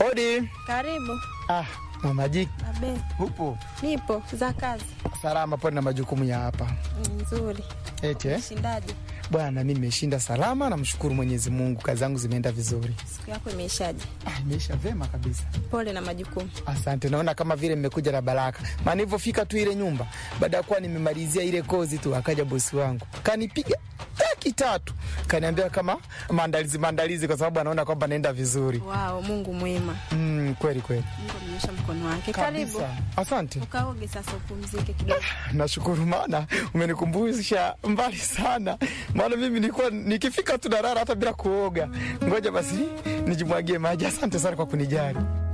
Odi. Karibu. Ah, Mama Jiki. Abe, Upo? nipo za kazi. Salama pole na majukumu ya hapa. Nzuri. Eti eh? Shindaje? Bwana mimi nimeshinda salama namshukuru Mwenyezi Mungu. Kazi zangu zimeenda vizuri. Siku yako imeishaje? Ah, imeisha vema kabisa. Pole na majukumu. Asante, naona kama vile mmekuja na baraka. Maana nilivyofika tu ile nyumba, baada ya kuwa nimemalizia ile kozi tu, akaja bosi wangu kanipiga taki tatu, kaniambia kama maandalizi maandalizi, kwa sababu anaona kwamba naenda vizuri. Wao, Mungu mwema. Mm, kweli kweli Mungu amenyosha mkono wake. Karibu. kabisa. Asante, Ukaoge sasa upumzike kidogo. nashukuru, maana umenikumbusha mbali sana, maana mimi nilikuwa nikifika tu narara hata bila kuoga. Ngoja basi nijimwagie maji. Asante sana kwa kunijali.